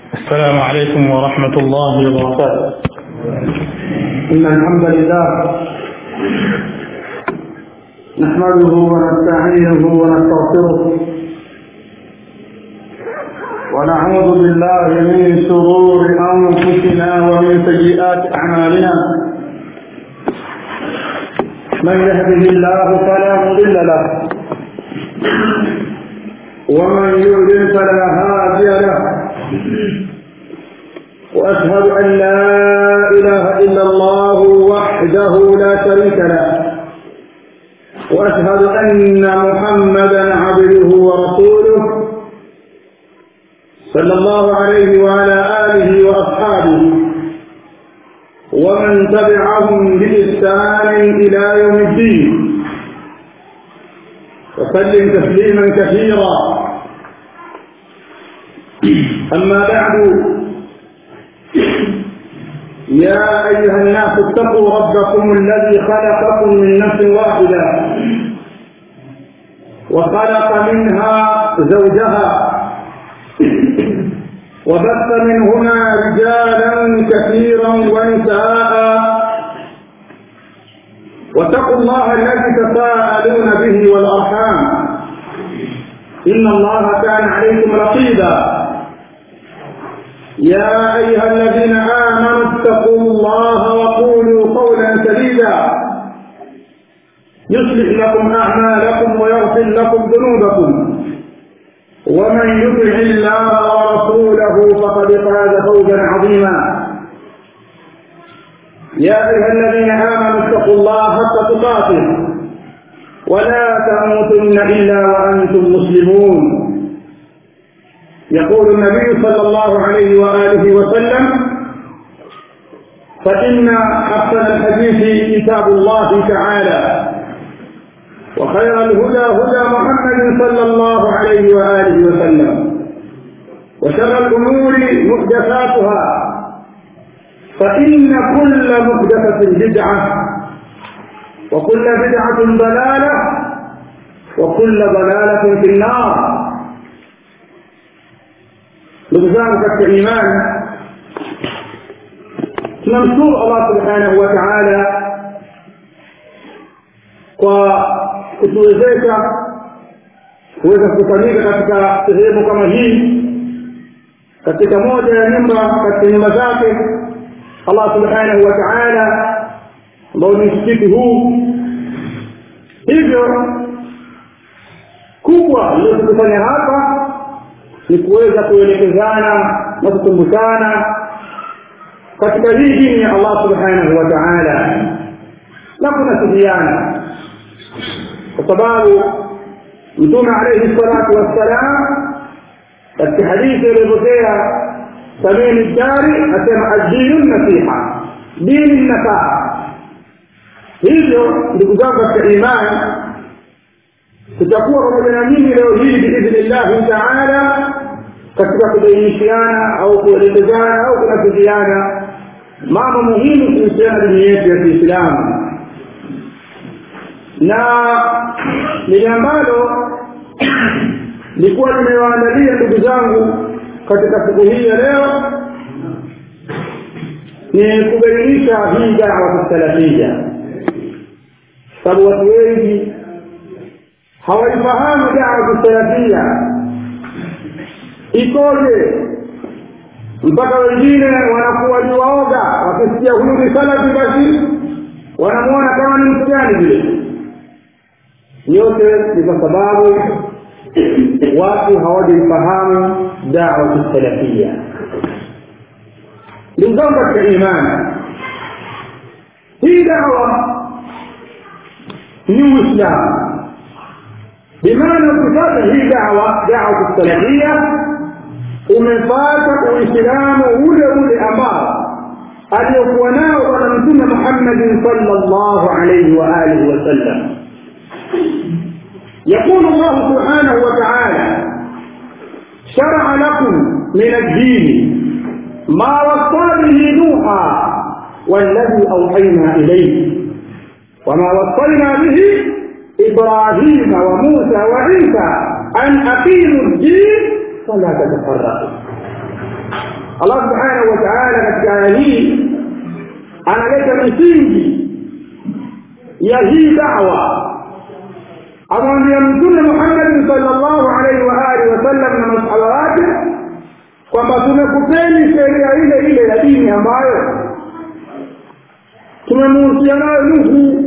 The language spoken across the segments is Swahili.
السلام عليكم ورحمة الله وبركاته إن الحمد لله نحمده ونستعينه ونستغفره ونعوذ بالله من شرور أنفسنا ومن سيئات أعمالنا من يهده الله فلا مضل له ومن يضلل فلا هادي له واشهد ان لا اله الا الله وحده لا شريك له واشهد ان محمدا عبده ورسوله صلى الله عليه وعلى اله واصحابه ومن تبعهم باحسان الى يوم الدين وسلم تسليما كثيرا اما بعد يا أيها الناس اتقوا ربكم الذي خلقكم من نفس واحدة وخلق منها زوجها وبث منهما رجالا كثيرا ونساء واتقوا الله الذي تساءلون به والأرحام إن الله كان عليكم رقيبا يا أيها الذين آمنوا اتقوا الله وقولوا قولا سديدا يصلح لكم أعمالكم ويغفر لكم ذنوبكم ومن يطع الله ورسوله فقد فاز فوزا عظيما يا أيها الذين آمنوا اتقوا الله حق تقاته ولا تموتن إلا وأنتم مسلمون يقول النبي صلى الله عليه وآله وسلم فإن أحسن الحديث كتاب الله تعالى وخير الهدى هدى محمد صلى الله عليه وآله وسلم وشر الأمور محدثاتها فإن كل محدثة بدعة وكل بدعة ضلالة وكل ضلالة في النار ndugu zangu katika imani tunamshukuru allah subhanahu wa taala kwa kutuwezesha kuweza kukusanyika katika sehemu kama hii katika moja ya nyumba katika nyumba zake allah subhanahu wa taala ambao ni msikiti huu hivyo kubwa iliyotukufanya hapa ni kuweza kuelekezana na kukumbushana katika hii dini ya Allah subhanahu wa ta'ala na kunasihiana kwa sababu mtume alayhi salatu wassalam katika hadithi iliyopokea sabini dari asema adinu nasiha dini nasaha hivyo ndugu zangu katika imani tutakuwa pamoja na mimi leo hii biidhnillahi taala katika kubainishiana au kuelekezana au kunasihiana mambo muhimu kuhusiana dini yetu ya kiislamu na lile ambalo likuwa nimewaandalia ndugu zangu katika siku hii ya leo ni kubainisha hii dawa salafia sababu watu wengi hawaifahamu dawa salafia ikoje mpaka wengine wanakuwa ni waoga wakisikia huyu ni salafi basi wanamwona kama ni mtihani vile yote ni kwa sababu watu hawajaifahamu dawa salafia ndugu zangu katika imani hii dawa ni uislamu bimaana ukipata hii dawa dawa salafia umepata uislamu ule ule ambao aliyokuwa nao bwana mtume muhammadin salllahu alaihi waalihi wasallam يقول الله سبحانه وتعالى شرع لكم من الدين ما وصى به نوحا والذي اوحينا اليه وما وصينا به ابراهيم وموسى وعيسى ان اقيموا الدين فلا تتفرقوا allah subhanahu wa taala katika aya hii analeta misingi ya hii dawa amwambia mtume muhammadin salllahu alaihi wa alihi wasallam na masahaba wake kwamba tumekupeni sheria ile ile ya dini ambayo tumemuhusia nayo nuhu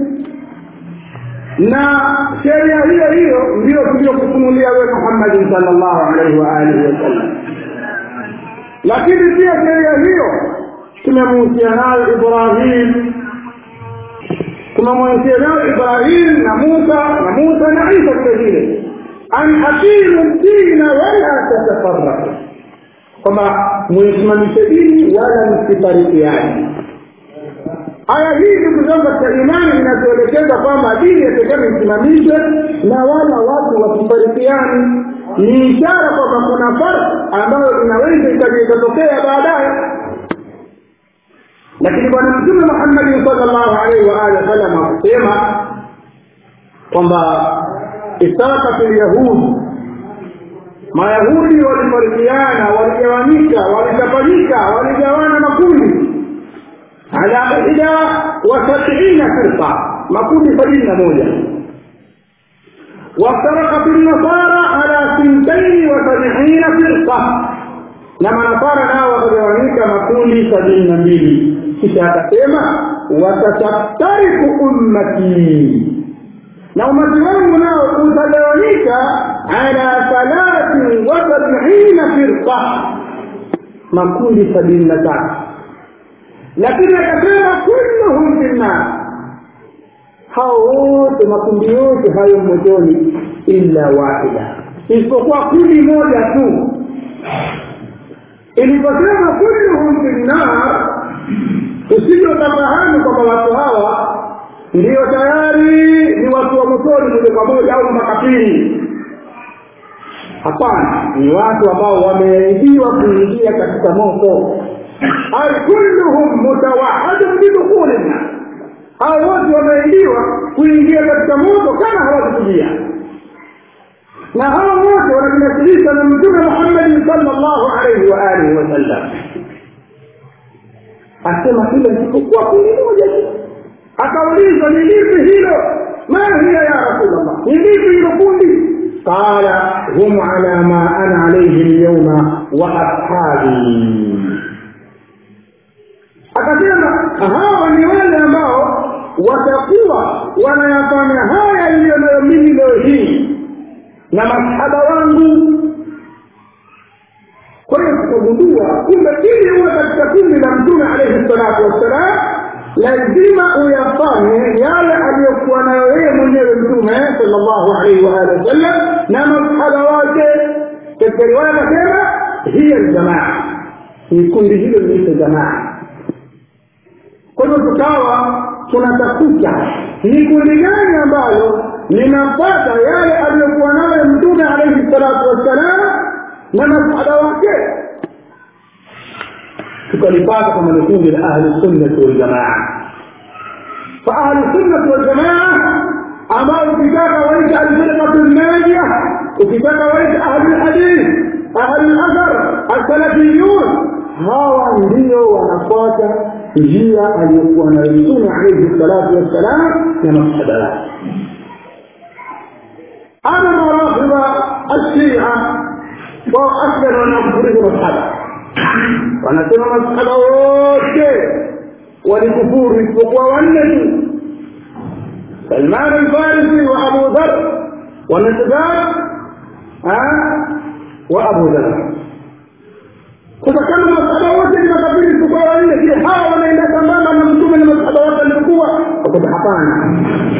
na sheria hiyo hiyo ndiyo tuliyokufunulia we muhammadin salllahu alaihi wa alihi wasallam lakini pia sheria hiyo tumemuhusia nayo ibrahim tumemwenzia nayo ibrahim na musa na musa na isa vile vile an aqimu dina wala tatafaraku kwamba mwisimamishe dini wala msifarikiani aya hii ndugu zangu katika imani inatuelekeza kwamba dini yatakana isimamishwe na wala watu wasifarikiani ni ishara kwamba kuna farq ambayo inaweza ikaja ikatokea baadaye lakini bwana mtume muhammadin salllahu alaihi waalihi wasallam akusema kwamba istarakat lyahudi mayahudi walifarikiana waligawanyika walitapanyika waligawana makundi ala ihda wa sabiina firqa makundi sabini na moja وافترقت النصارى على ثنتين وسبعين فرقة na manasara nao wakagawanyika makundi sabini na mbili kisha akasema watashaftariku ummati na umati wangu nao utagawanyika ala thalathin wa sabina firqa makundi sabini na tatu lakini akasema kulluhum fi nnar hao wote makundi yote hayo motoni illa wahida isipokuwa kundi moja tu iliposema kulluhum fi nnar usije ukafahamu kwamba watu hawa ndio tayari ni watu wa motoni moja kwa moja au makafiri hapana ni watu ambao wameahidiwa kuingia katika moto ay kulluhum mutawahadun bidukhuli nnar hao wote wameahidiwa kuingia katika moto kama hawakutubia na hao wote wanajinasilisha na mtume muhammadin salllahu alaihi wa alihi wasallam asema hilo isipokuwa kundi moja tu akauliza ni lipi hilo ma hiya ya rasulllah ni lipi hilo kundi qala hum ala ma ana alaihi lyauma wa ashabi akasema hawa ni wale ambao watakuwa wanayafanya haya iliyo nayo mimi leo hii na masahaba wangu kwa hiyo tukagundua kumbe ili uwe katika kundi la mtume alaihi salatu wassalam lazima uyafanye yale aliyokuwa nayo yeye mwenyewe mtume salllahu alaihi waalihi wasallam na masahaba wake katika riwaya akasema hiya ljamaa ni kundi hilo liito jamaa kwa hivyo tukawa tunatafuta ni kundi gani ambalo linapata yale aliyokuwa nayo mtume alaihi salatu wassalam na masahaba wake tukalipata kama ni kundi la ahli sunnati waljamaa fa ahli sunnati waljamaa ambao ukitaka waita alfirqatu lnajia ukitaka waita ahli lhadith ahli lathar alsalafiyun hawa ndio wanafuata njia aliyokuwa nayo mtume alaihi salatu wassalam na masahaba wake ama marafidha alshia wao aslan wanakufuriza masahaba wanasema masahaba wote walikufuru isipokuwa wanne tu salman alfarisi wa abu dhar wa miqdad wa abu dhar sasa kama masahaba wote ni makafiri isipokuwa wanne je hawa wanaenda sambamba na mtume na masahaba wote walivyokuwa wakoza hapana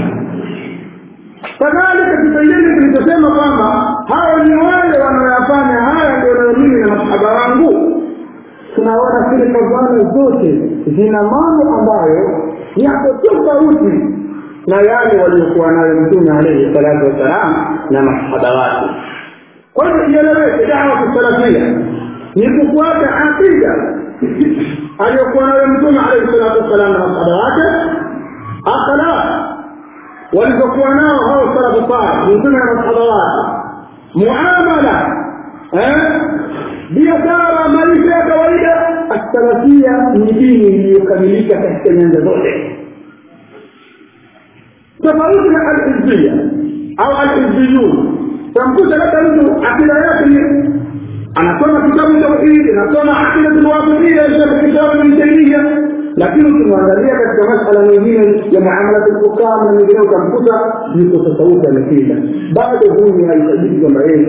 kadhalika kipengele kilichosema kwamba hawa ni wale wanaoyafanya haya ndio nayo mimi na masahaba wangu tunaona zile fadhana zote zina mambo ambayo yako tofauti na yale waliokuwa nayo mtume alaihi salatu wassalam na masahaba wake kwa hivyo ieleweke dawa kusalafia ni kufuata aqida aliyokuwa nayo mtume alaihi salatu wassalam na masahaba wake akhlaq walizokuwa nao hao salafu salih mtume na masahaba wake muamala biashara maisha ya kawaida ni dini iliyokamilika katika nyanja zote tofauti na alhizbia au alhizbiyun tamkuta labda mtu akida yake ni anasoma kitabu tauhidi anasoma akidatul wasiliya kitabu min taimia lakini ukimwangalia katika masala mengine ya muamalat lhukam na mengine utamkuta yuko tofauti amekida bado huyu haitajiki kwamba yeye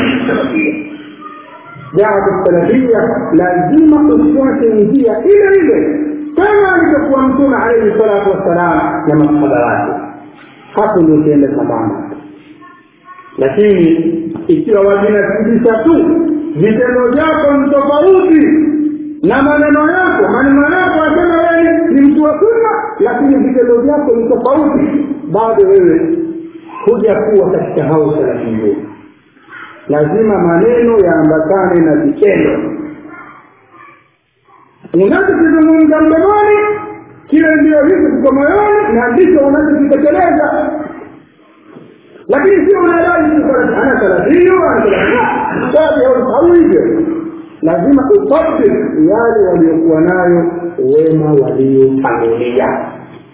dawa salafia lazima ufuate njia ile ile kama alivyokuwa mtume alaihi salatu wassalam na masahaba wake hapo ndio ukienda sambamba lakini ikiwa wajinasibisha tu vitendo vyako ni tofauti na maneno yako maneno yako asema wewe ni mtu wa sunna lakini vitendo vyako ni tofauti bado wewe huja kuwa katika hao salafiyun lazima maneno yaambatane na vitendo unachokizungumza mdomoni kile ndio hicho kiko moyoni na ndicho unachokitekeleza lakini sio unadai ana thelathini au hivyo lazima utabik yale waliokuwa nayo wema waliotangulia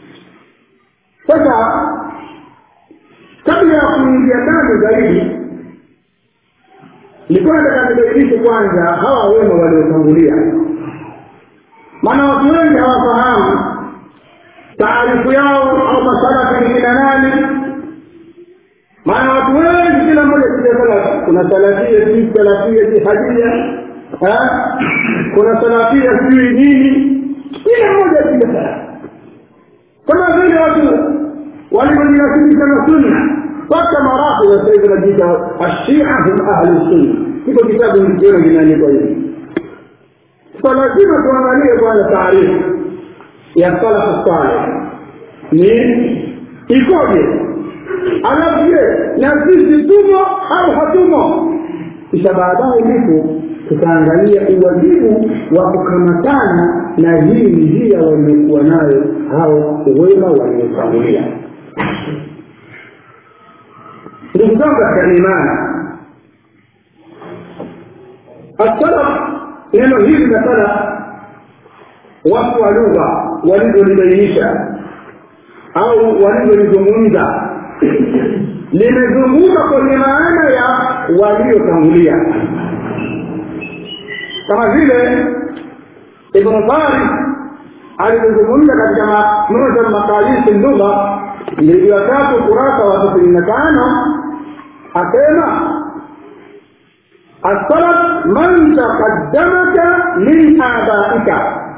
sasa kabla ya kuingia ndani zaidi nilikuwa nataka nibainishe kwanza hawa wema waliotangulia maana watu wengi hawafahamu taarifu yao au masalafi ni kina nani maana watu wengi kila mmoja kija salafi kuna salafia si salafia jihadia kuna salafia sijui nini kila mmoja kija salafi kama vile watu walivyojinasibisha na sunna mpaka marafidha sasa hivi najiita ashia hum ahlu sunna kiko kitabu nikiona kinaandikwa hivi so lazima tuangalie kwanza taarifu ya salafu saleh ni ikoje alafu je na sisi tumo au hatumo kisha baadaye ndipo tutaangalia uwajibu wa kukamatana na hii njia waliokuwa nayo hao wema waliotangulia ndugu zangu katika imani assalaf neno hili la salaf watu wa lugha walivyolibainisha au walivyolizungumza limezunguka kwenye maana ya waliotangulia kama vile ibnu faris alivyozungumza katika moja makalisi lugha mliji wa tatu kurasa wa tisini na tano asema السلف من تقدمك من آبائك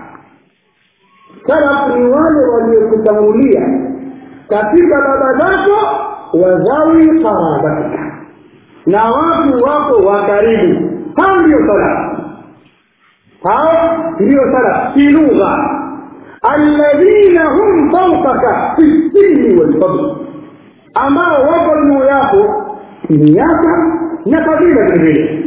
salaf ni wale waliokutangulia katika baba zako wazawi qarabatika na watu wako wa karibu hao ndio salaf hao ndio salaf fi lugha alladhina hum fawqaka fi sinni walfadl ambao wako juu yako miaka na fadhila vilevile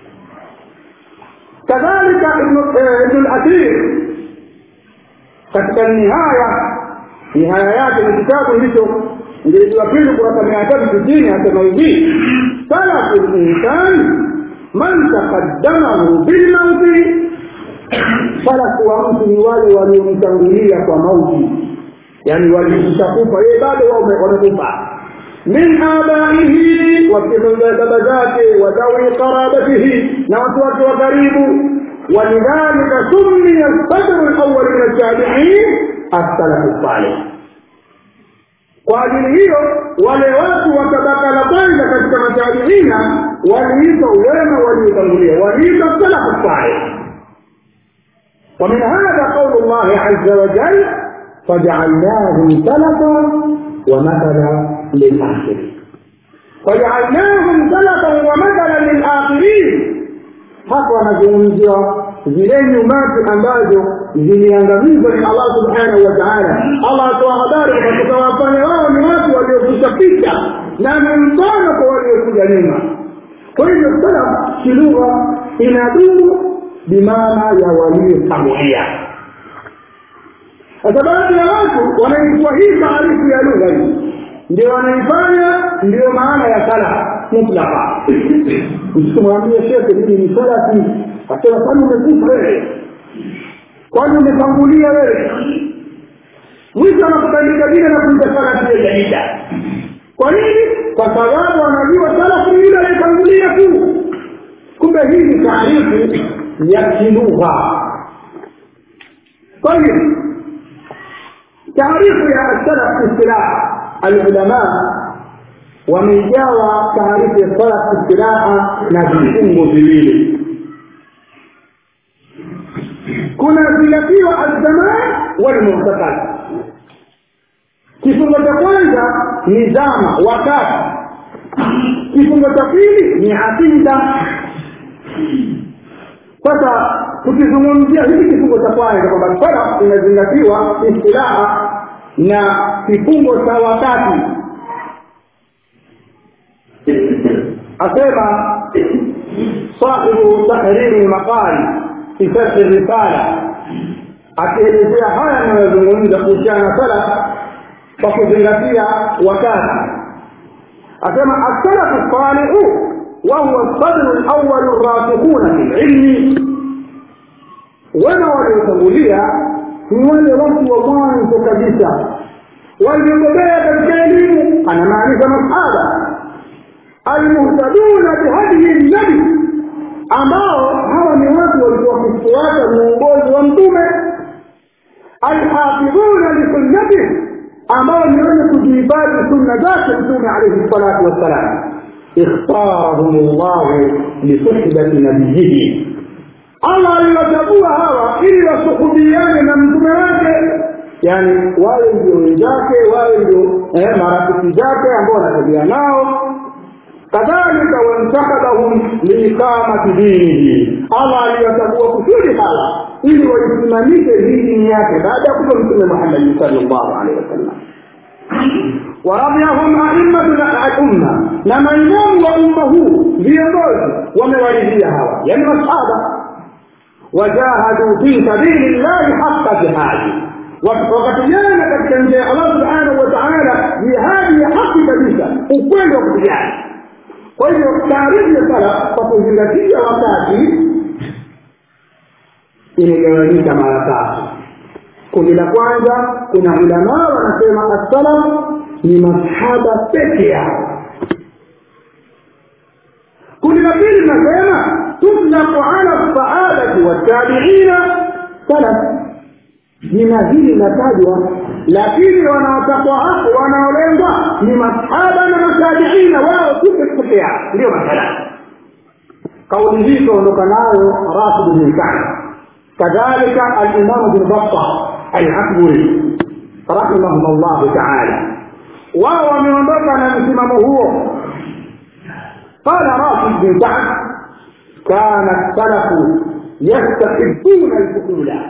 kadhalika ibnu lathir katika nihaya nihaya yake ni kitabu hicho mjeledi wa pili kurasa mia tatu sitini asema hivi salafu linsan man taqaddamahu bilmauti salafu wa mtu ni wale waliomtangulia kwa mauti yaani walikushakufa yeye bado wamekufa min abaihi wakiza baba zake wadhawi qarabatihi na watu wake wa karibu ولذلك سمي الصدر الاول من التابعين السلف الصالح kwa ajili hiyo wale watu wa tabaka la kwanza katika matabiina waliitwa wema waliotangulia waliitwa salafu salih ومن هذا قول الله عز وجل فجعلناهم سلفا ومثلا للآخرين فجعلناهم سلفا ومثلا للآخرين hapo wanazungumziwa zile nyumati ambazo ziliangamizwa ni allah subhanahu wa taala allah atoa habari kwamba tutawafanya wao ni watu waliokwisha picha na ni mfano kwa waliokuja nyuma kwa hivyo salaf kilugha inadumu bimaana ya waliotangulia sasa baadhi ya watu wanaichukua hii taarifu ya lugha hii ndio wanaifanya ndiyo maana ya salaf mutlaka msikumwambia shekhe mimi ni salafi asema kwani umekufa wewe kwani umetangulia wewe mwisho anakutandika jina na kuita salafu ya jaida kwa nini kwa sababu anajua salafu ni yule aliyetangulia tu kumbe hii ni taarifu ya kilugha طيب تعريف يا السلف في اصطلاح العلماء wameijawa taarifu ya salaf istilaha na vifungo viwili kuna zingatiwa alzaman walmuhtakal kifungo cha kwanza ni zama wakati kifungo cha pili ni aqida sasa tukizungumzia hiki kifungo cha kwanza kwamba salaf inazingatiwa istilaha na kifungo cha wakati asema sahibu tahriri lmaqali fi sharhi risala akielezea haya anayozungumza kuhusiana na salaf kwa kuzingatia wakati asema assalafu salihu wahuwa sadru lawalu rasikhuna fi lilmi wema waliotangulia ni wale watu wa mwanzo kabisa waliobobea katika elimu anamaanisha masahaba almuhtaduna bihadihi nabi ambao hawa ni watu walikuwa wakifuata muongozi wa mtume alhafidhuna lisunnatih ambao ni wenye kujihifadhi sunna zake mtume alaihi salatu wassalam ikhtarahum llahu lisuhbati nabiyihi allah aliwachagua hawa ili wasuhubiane na mtume wake yani wawe ndio wenzake wawe ndio eh, marafiki zake ambao wanatembea nao kadhalika wantakadahum liiqamati dinihi allah aliwachagua kusudi hawa ili waisimamishe hii dini yake baada ya kufa mtume muhammadi salllahu alehi wasallam waradhiahum aimmatu lumma na maimamu wa umma huu viongozi wamewaridhia hawa yani masahaba wajahadu fi sabili llahi haqa jihadi wakapigana katika njia ya allah subhanahu wa taala jihadi ya haki kabisa ukweli wa kupigana kwa hivyo taarifu ya sala kwa kuzingatia wakati imegawanyika mara tatu kundi la kwanza kuna ulamaa wanasema assalaf ni masahaba peke yao kundi la pili linasema tutlaku ala sahabati watabiina salaf jina hili linatajwa lakini wanaotakwa hapo wanaolengwa ni masahaba na matabiina wao tu peke yao ndio masalafu kauli hii kaondoka nayo rashid bin ka'b kadhalika alimamu bin batta alakburi rahimahum llahu taala wao wameondoka na msimamo huo qala rashid bin ka'b kana salafu yastahibuna alfuhula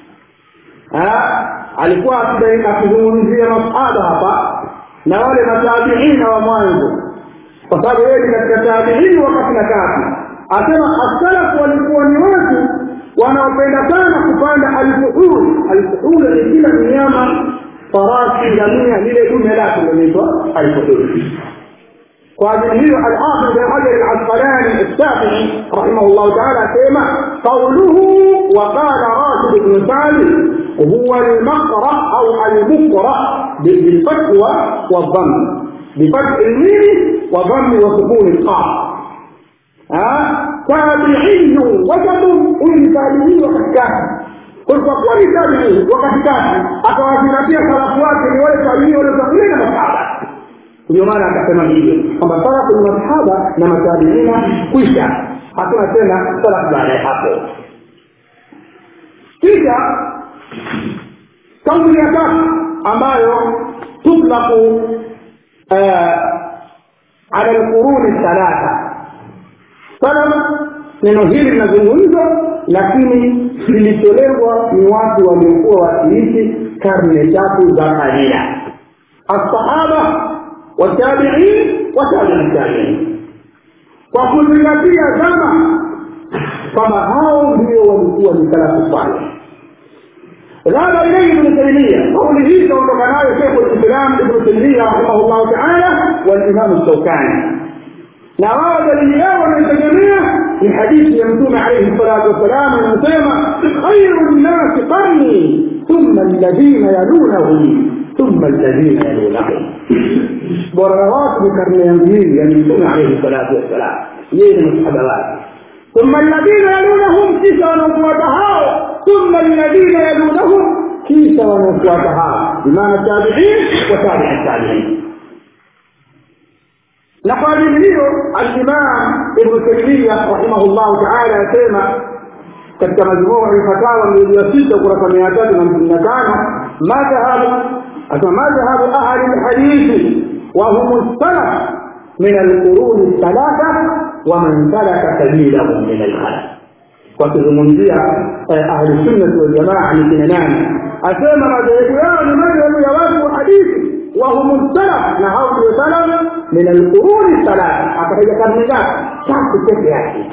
alikuwa akizungumzia masahaba hapa na wale matabiina wa mwanzo kwa sababu yeye ni katika tabiini wakati na kati asema asalafu walikuwa ni watu wanaopenda sana kupanda alfuhul alfuhul ni kila mnyama farasi ngamia lile dume lake linaitwa alfuhul kwa ajili hiyo alhafidh bin hajar alasqalani alshafii rahimahu llahu taala asema qauluhu waqala rashid bnu sali huwa almaqra au almukra bilfathi wadhamm bifathi lmimi wadhammi wasukuni lqaf tabiiyu wasatu huyu ni tabiii wa katikati kwa kuwa ni tabiii wa katikati akawazingatia salafu wake ni wale tabiii waliotangulia na masahaba ndio maana akasema hivyo kwamba salafu ni masahaba na matabiina kwisha hakuna tena salafu baada ya hapo kisha kauli ya tatu ambayo tutlaku ala lquruni thalatha salaf neno hili linazungumzwa lakini lilitolewa ni watu waliokuwa wakiishi karne tatu za kalila alsahaba watabiin watabii tabiin kwa kuzingatia zama kwamba hao ndio walikuwa ni salafu saleh ذهب إليه ابن تيمية قوله كما كان شيخ الإسلام ابن تيمية رحمه الله تعالى والإمام الشوكاني na wao dalili yao wanaitegemea ni hadithi ya mtume alaihi salatu wassalam inasema khairu nnasi qarni thumma alladhina yalunahum thumma alladhina yalunahum bora watu ni karne yangu hii yani mtume alaihi salatu wassalam yeye ni masahaba wake ثم الذين يلونهم كيس ونفوتها ثم الذين يلونهم كيس ونفوتها بمعنى التابعين وتابع التابعين لقد hiyo الإمام ابن تيمية رحمه الله تعالى يسمى katika majmuu alfatawa mjili ya sita ukurasa mia tatu na hamsini na tano madhhabu asema madhhabu ahli lhadithi wahum salaf min alquruni thalatha waman salaka sabilahum min alkhalaf wakizungumzia ahli sunnati waljamaa ni kina nani asema madhehebu yao ni madhehebu ya watu wa hadithi wahum salaf na hao ndio salaf min alquruni thalatha akataja karne ngapi tatu peke yake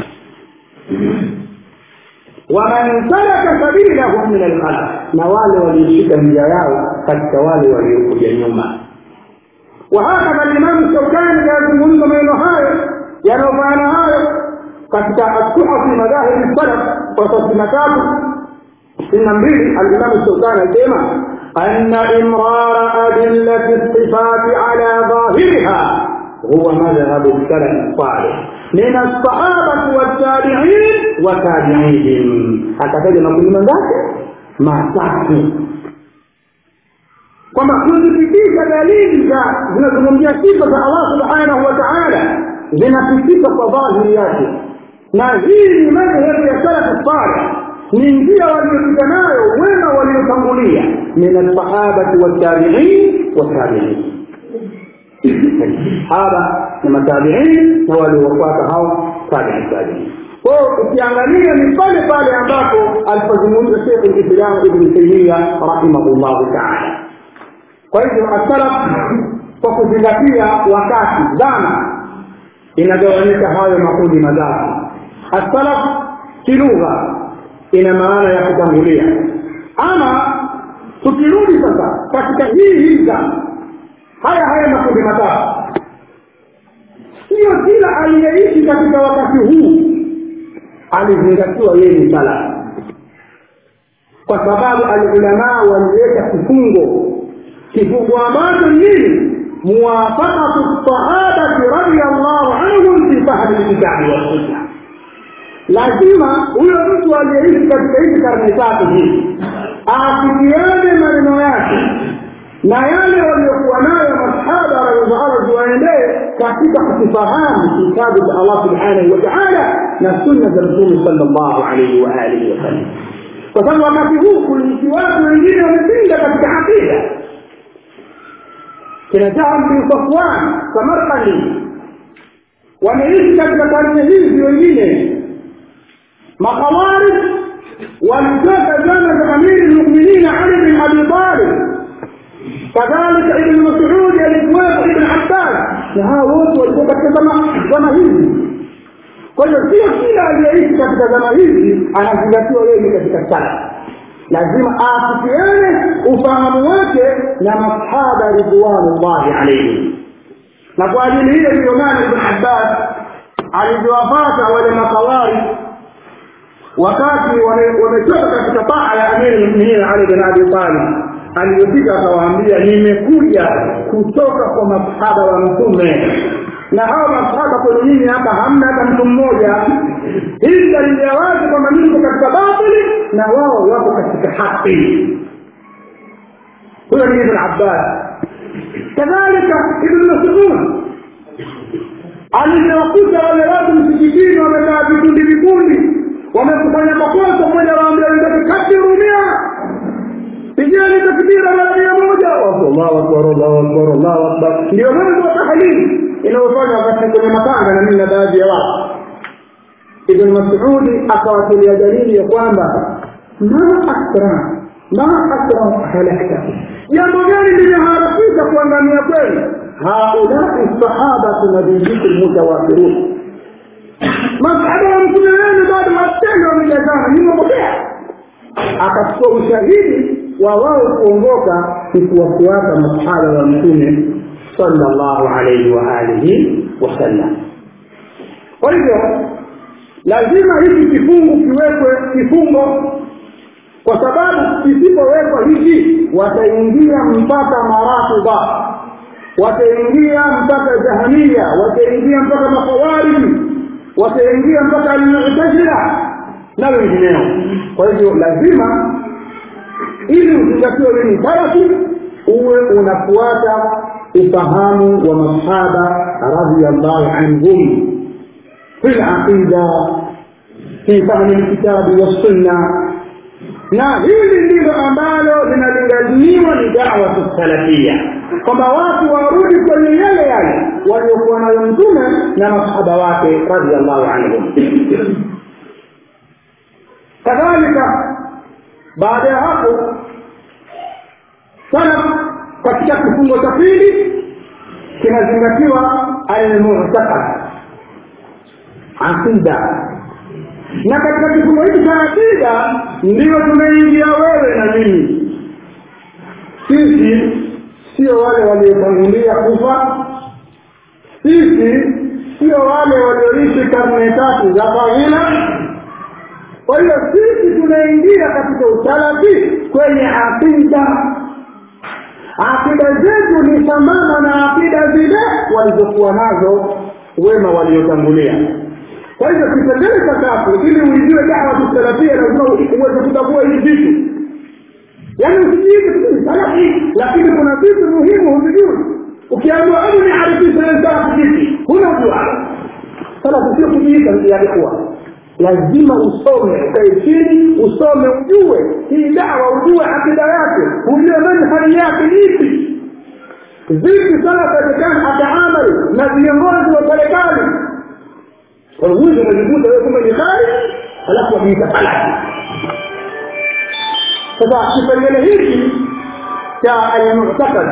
waman salaka sabilahum min alkhalaf na wale walioshika njia yao katika wale waliokuja nyuma وهكذا الإمام الشوكاني يزungumza maneno hayo yanayofanana hayo katika asuhafi madhahibi salaf kwa sitini na tatu sitini na mbili alimamu shaukani alisema anna imrara adillati sifati ala dhahiriha huwa madhhabu salafi salih min alsahabati waltabiin watabiihim akataja makundi mangapi matatu kwamba kuzipitisha dalili za zinazungumzia sifa za allah subhanahu wa taala zinapitika kwa dhahiri yake na hii ni madhehebu ya salafu saleh ni njia waliopita nayo wema waliotangulia min alsahabati waltabiin watabiin sahaba na matabiin na waliowafuata hao tabii tabiin kwao ukiangalia ni pale pale ambapo alipozungumza shekh lislam ibni taimia rahimahullahu taala kwa hivyo asalaf kwa kuzingatia wakati zama inagawanyika hayo makundi matatu asalaf kilugha ina maana ya kutangulia ama tukirudi sasa katika hii hii zama haya haya makundi matatu sio kila aliyeishi katika wakati huu alizingatiwa yeye ni salaf kwa sababu alulamaa waliweka kifungo kifungo ambacho nini muwafaqatu sahabati radiallahu anhum fi fahmi lkitabi wassunna lazima huyo mtu aliyeishi katika hizi karne tatu hizi aafikiane maneno yake na yale waliokuwa nayo masahaba radhiallahu ziwaendee katika kukifahamu kitabu cha allah subhanahu wa taala na sunna za mtume sala llahu alaihi waalihi wasallam kwa sababu wakati huu kuliishi watu wengine wamepinda katika aqida kina Jahm bin Safwan Samarkandi wameishi katika karne hizi wengine makhawarij walitoka zama za amiri lmuminin Ali bin Abi Talib kadhalika Ibn Mas'ud alikuwepo Ibn Abbas na hawa wote walikuwa katika zama hizi kwa hiyo sio kila aliyeishi katika zama hizi anazingatiwa yeye katika sala lazima aafikiane ufahamu wake na masahaba ridwanullahi alaihim na kwa ajili hiyo ndiyo maana ibn abbas alivyowapata wale makawari wakati wametoka katika taa ya amiri lmuminin ali bin abi talib aliyofika akawaambia nimekuja kutoka kwa masahaba wa mtume na hawa masahaba kwenu nyinyi hapa hamna hata mtu mmoja hii dalili ya wazi kwamba niko katika batili na wao wako katika haki huyo ni ibn abbas kadhalika ibn masud alivyowakuta wale watu msikitini wamekaa vikundi vikundi wamekufanya makosa mmoja waambia wenzake katirumia pigeni takbira mara mia moja allahu akbar allahu akbar allahu akbar ndio mwanzo wa tahlili inayofanywa wakati kwenye matanga na mimi na baadhi ya watu ibn masudi akawatilia dalili ya kwamba ma akra ma akra halakta jambo gani limeharakisha kuangamia kwenu haulai sahabatu nabiyikum mutawafirun masahaba wa mtume wenu bado matendo wamejazana nimepokea akachukua ushahidi wa wao kuongoka ni kuwafuata masahaba wa mtume sallallahu alaihi wa alihi wasallam kwa hivyo lazima hiki kifungu kiwekwe kifungo kwa sababu isipowekwa hivi wataingia mpaka marafidha wataingia mpaka jahamia wataingia mpaka makhawariji wataingia mpaka almutazila na wengineo kwa hivyo lazima ili uzingatiwe wewe ni salafi uwe unafuata ufahamu wa masahaba radhiallahu anhum fi laqida fi fahmi lkitabi wassunna na hili ndilo ambalo linalinganiwa ni dawatu salafia kwamba watu warudi kwenye yale yale waliokuwa nayo mtume na masahaba wake radiallahu anhum kadhalika baada ya hapo salaf katika kifungo cha pili kinazingatiwa almutakad aqida na katika kifungo hiki cha akida ndiyo tumeingia wewe na mimi sisi sio wale waliotangulia kufa sisi sio wale walioishi karne tatu za fadhila kwa hiyo sisi tunaingia katika usalafi kwenye akida akida zetu ni sambamba na akida zile walizokuwa nazo wema waliotangulia kwa hivyo kipengele cha tatu ili uijue dawa salafia lazima uweze kutambua hivi vitu yaani usijiite salafi lakini kuna vitu muhimu huvijui ukiambiwa hebu niarifishe salafi vipi huna ujua salafi sio kujiita yalikuwa lazima usome ukae chini usome ujue hii dawa ujue akida yake ujue manhali yake ipi vipi salafu atakana ataamali na viongozi wa serikali huwezi unajikuta wewe kumbe ni khari alafu wajiita salafi sasa kipengele hiki cha almu'taqad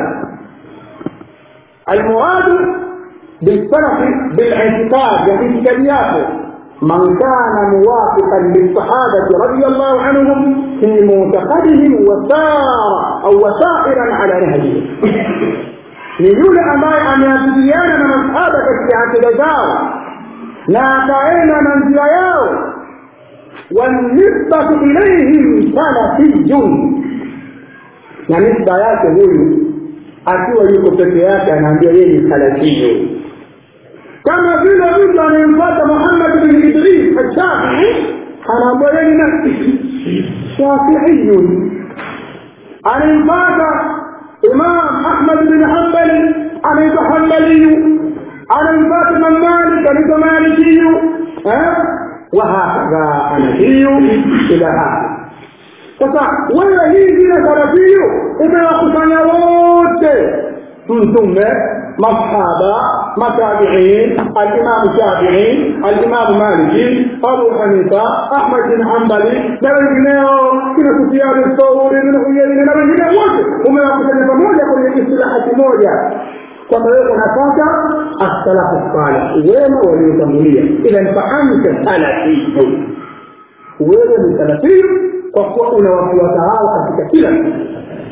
almuradu bilsalafi bilictiqad ya itikadiyato من كان موافقا للصحابة رضي الله عنهم في معتقدهم وسار أو وسائرا على نهجهم ni yule ambaye ameafikiana na masahaba katika akida zao na akaenda na njia yao wanisbatu ilaihim salafiyun na nisba yake huyu akiwa yuko peke yake anaambia yeye ni salafiyu kama vile mtu anayemfuata muhammad bin idris ashafii anaambia yeye ni nafsi shafiiyun anayemfuata imam ahmad bin hambali anaitwa hambaliyu anamfuata imam malik anaitwa malikiyu wahakadha anahiyu ila hapa sasa wewe hii vile salafiyu umewakusanya wote mtume masahaba matabiin alimamu shafii alimamu maliki abu hanifa ahmad bin hambali na wengineo kina sufiani thauri bin huyeini na wengineo wote umewakusanya pamoja kwenye istilahati moja kwamba wewe unapata asalafu salih wema waliotangulia ila nfahamka salafiyu wewe ni salafiyu kwa kuwa unawafuata hao katika kila kitu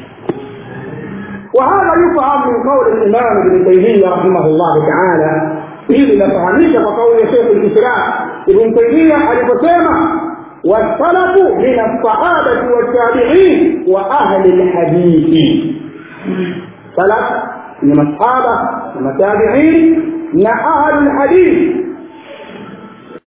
وهذا يفهم من قول الإمام ابن تيمية رحمه الله تعالى ili nafahamika kwa kauli ya shekh lislam ibn taimia aliposema wasalafu min alsahabati waltabiin wa ahli lhadithi salaf ni masahaba na matabiin na ahli lhadithi